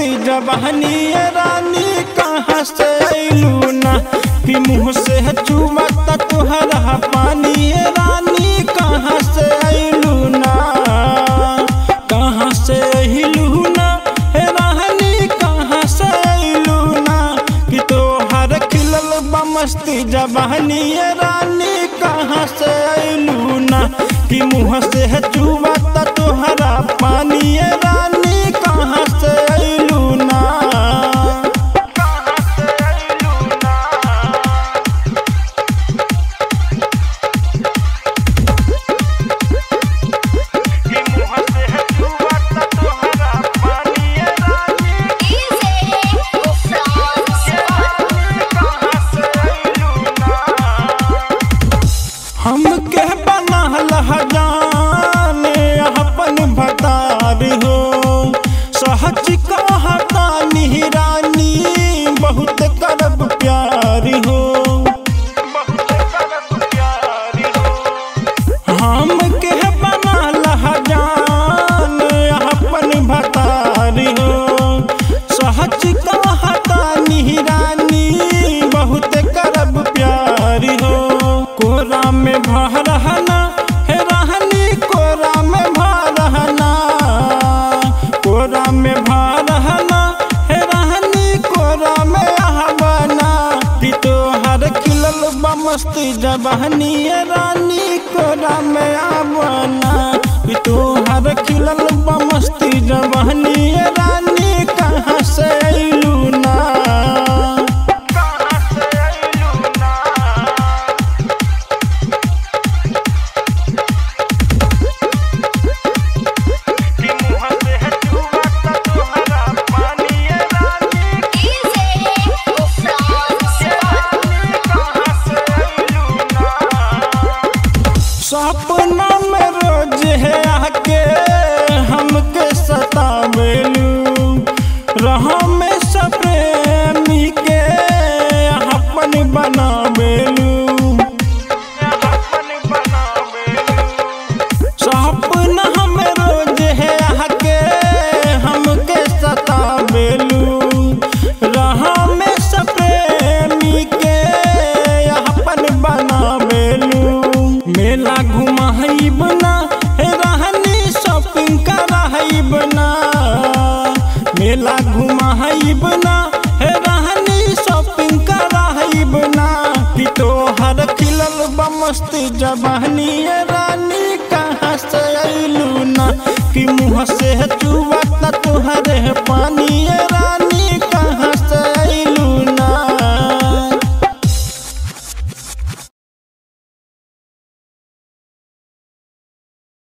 मस्ती जवानी ये रानी कहाँ से अइलू ना कि मुँह से चुमता तुहरा पानी ये रानी कहाँ से अइलू ना कहाँ से अइलू ना हे रानी कहाँ से अइलू ना कि तोहर खिलल बा मस्ती जवानी ये रानी कहाँ से अइलू ना कि मुँह से चुमता तुहरा पानी ये रानी कहाँ से अइलू ना कहाँ से अइलू ना कि मुँह से चुमता तुहरा पानी ये रानी हमके बनल जाने अपन भतार हो सहज कहता रानी बहुत करब प्यार हो हमके बनल जाने अपन भतार हो सहज कहता रानी बहुत करब प्यार हो कोरा में भरहना हे रहनी कोरा में भरहना कोरा में भरहना हे रहनी कोरा में आहबना कि तोहर खिलल बा मस्ती जवानी ये रानी कोरा में आवना कि तोहर खिलल बा मस्ती जवानी ये रानी कहाँ से अइलू ना कहाँ से अइलू ना कि मुँह से चुमता तुहरा पानी ये रानी कहाँ से अइलू ना सपना में रोज है आके हमके सतावेलू रहा में सप्रेमी के अपन बनावेलू सपना में रोज है आके हमके सतावेलू रहा में सप्रेमी के अपन बनावेलू मेला घुमाइब ना हे रहनी शॉपिंग कराइब ना मेला घुमाइब ना हे रहनी शॉपिंग कराइब ना कि तोहर खिलल बा मस्ती जवानी ये रानी कहाँ से अइलू ना कि मुँह से चुबता तुहरे पानी ये रानी